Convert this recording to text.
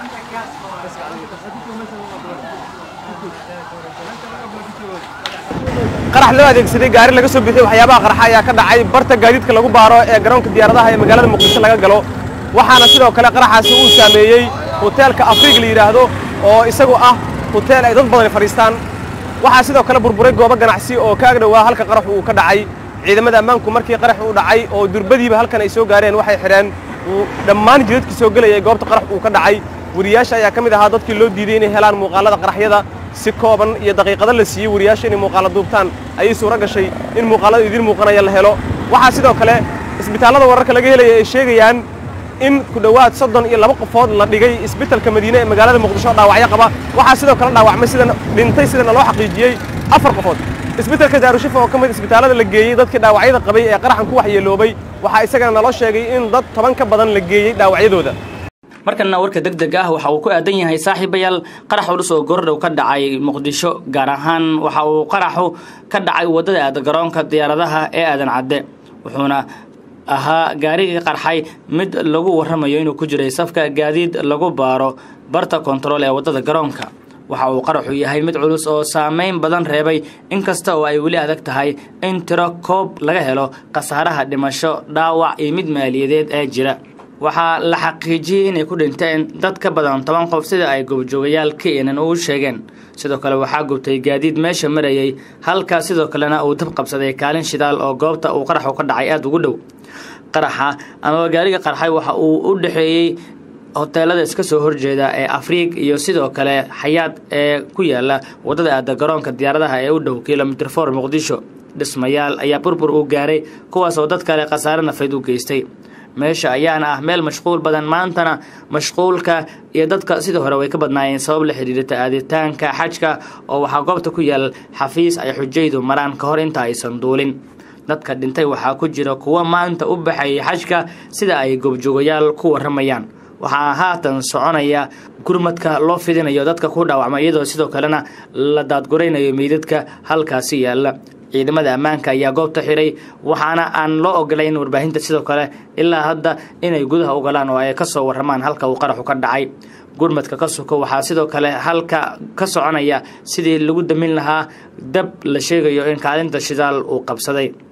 qarax loo adeegsaday gaari laga soo bixiyey waxyaabaha qarxa ayaa ka dhacay barta gaadiidka lagu baaro ee garoonka diyaaradaha ee magaalada muqdisho laga galo waxaana sidoo kale qaraxaasi uu saameeyey hoteelka afriig la yidhaahdo oo isagu ah hoteel ay dad badani fadhiistaan waxaa sidoo kale burburay goobo ganacsi oo ka agdhowaa halka qaraxu uu ka dhacay ciidamada ammaanku markii qarax uu dhacay oo durbadiiba halkan ay soo gaareen waxay xidheen dhammaan jidadkii soo gelayay goobta qarax uu ka dhacay wariyaasha ayaa ka mid ahaa dadkii loo diiday inay helaan muuqaallada qaraxyada si kooban iyo daqiiqado la siiyey wariyaasha inay muuqaalla duubtaan ayay suuro gashay in muuqaallada idiin muuqanaya la helo waxaa sidoo kale isbitaallada wararka laga helaya ay sheegayaan in ku dhowaad soddon iyo laba qofood la dhigay isbitalka madiine ee magaalada muqdisho dhaawacyo qaba waxaa sidoo kale dhaawacmay sidan dhintay sidana loo xaqiijiyey afar qofood isbitalka daarushifa oo ka mid isbitaallada la geeyey dadkii dhaawacyada qabay ee qaraxan ku waxyeeloobay waxaa isagana naloo sheegay in dad toban ka badan la geeyey dhaawacyadooda markana warka deg deg ah waxa uu ku aadan yahay saaxiibayaal qarax culus oo goordhow ka dhacay muqdisho gaar ahaan waxa uu qaraxu ka dhacay waddada aada garoonka diyaaradaha ee aadan cadde wuxuuna ahaa gaarigii qarxay mid lagu warramayo inuu ku jiray safka gaadiid lagu baaro barta kontarool ee waddada garoonka waxa uu qaraxu yahay mid culus oo saameyn badan reebay inkasta oo ay weli adag tahay in tiro koob laga helo khasaaraha dhimasho dhaawac iyo mid maaliyadeed ee jira waxaa la xaqiijiyey inay ku dhinteen dad ka badan toban qof sida ay goobjoogayaal keenan uu sheegeen sidoo kale waxaa gubtay gaadiid meesha marayay halka sidoo kalena uu dab qabsaday kaalin shidaal oo goobta uu qaraxu ka dhacay aada ugu dhow qaraxa amaba gaariga qarxay waxa uu u dhexeeyey hoteelada iska soo horjeeda ee afriig iyo sidoo kale xayaad ee ku yaala waddada aada garoonka diyaaradaha ee u dhow kilomitr for muqdisho dhismayaal ayaa burbur uu gaaray kuwaas oo dad kale khasaare nafeed u geystay meesha ayaana ah meel mashquul badan maantana mashquulka iyo dadka sidii hore way ka badnaayeen sabab la xidhiirta aaditaanka xajka oo waxaa goobta ku yaal xafiis ay xujaydu maraan ka hor inta aysan duulin dadka dhintay waxaa ku jira kuwo maanta u baxayay xajka sida ay goobjoogayaal ku warramayaan waxaa haatan soconaya gurmadka loo fidinayo dadka ku dhaawacma iyadoo sidoo kalena la daadguraynayo meydadka halkaasi yaalla ciidamada ammaanka ayaa goobta xiray waxaana aan loo ogolayn warbaahinta sidoo kale ilaa hadda inay gudaha u galaan oo ay ka soo warramaan halka uu qaraxu ka dhacay gurmadka ka suko waxaa sidoo kale halka ka soconaya sidii lagu damin lahaa dab la sheegayo in kaalinta shidaal uu qabsaday